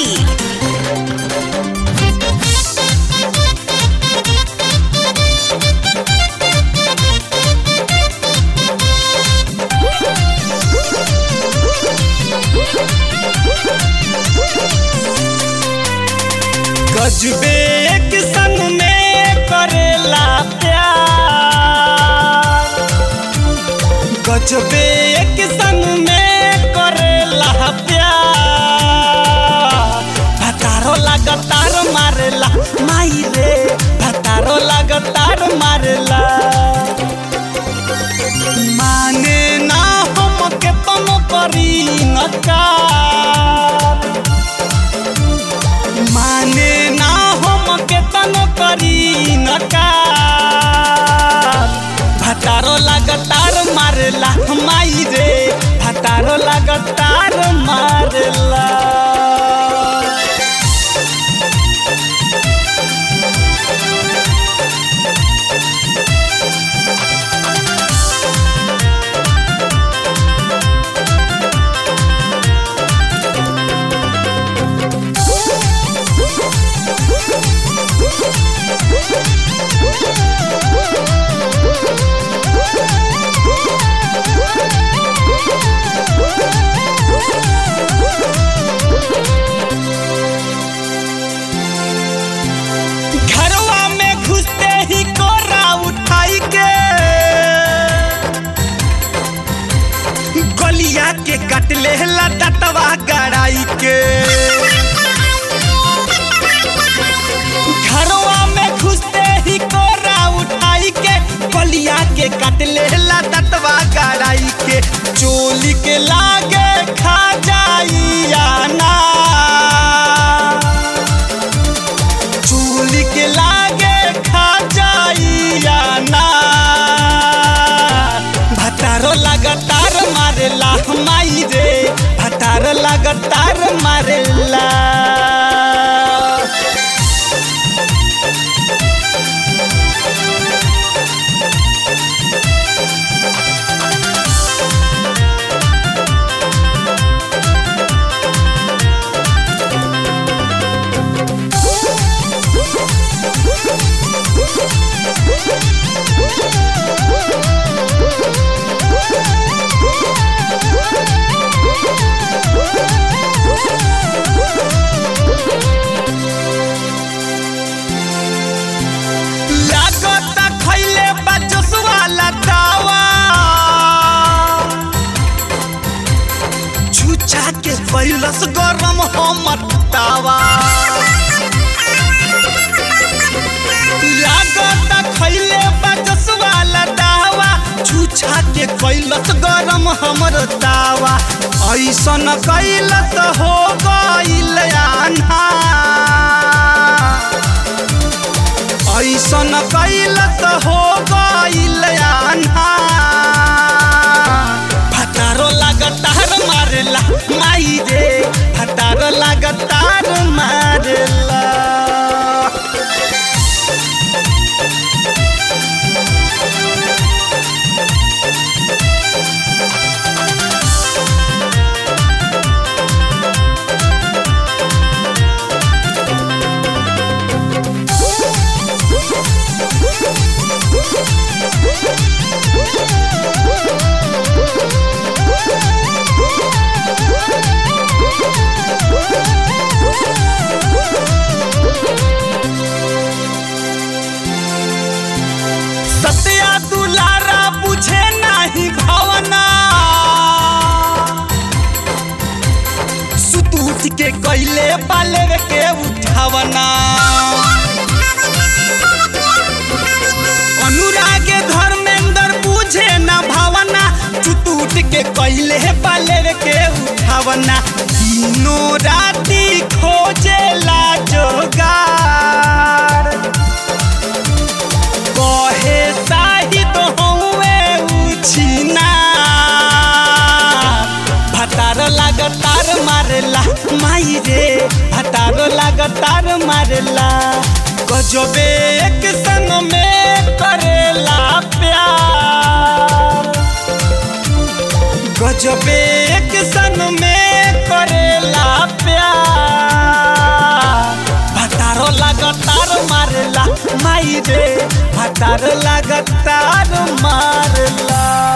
Bhojpuri. गजबे एक संग में करेला प्यार गजबे एक संग में करेला प्यार भतारो लगातार मारेला माई रे भतारो लगातार मारेला माने ना हम के तम करी नकार माने ना हम केतन करी नकार भतारो लगातार मारेला माई रे भतारो लगातार मारेला घरवा में घुसते ही कोरा उठाई के गलिया के कट लेला दतवा गड़ाई के घरवा में घुसते ही कोरा उठाई के गलिया के कट लेला दतवा गड़ाई के चोली के लागे खा जाई आना चूली के लागे खा जाइया ना भतारो लगातार मारेला माई रे भतारो लगातार मारेला लागता खैले बा जोसवा लतावा छुछा के पैलस गरम हमर तावा लागता खैले बा जोसवा लतावा छुछा के कैलस गरम हमर तावा ऐसन कैलस हो गइल आन्हा ऐसन कैलस हो गइल आन्हा भतारो लगातार मारेला माई रे भतारो लगातार मारेला सत्या दुलारा बुझे नाही भावना सुतूत के कैले पाले के उठावना अनुराग धर्मेंद्र बुझे न भावना सुतूत के कैले पाले के उठावना दिनों राती खोजेला जोगार कहे साहिद हौवे उछिना भतार लगातार मारेला माई रे भतार लगातार मारेला गजबे एक संग में करेला प्यार गजबे एक संग में करेला प्यार माई रे भतार लगातार मारला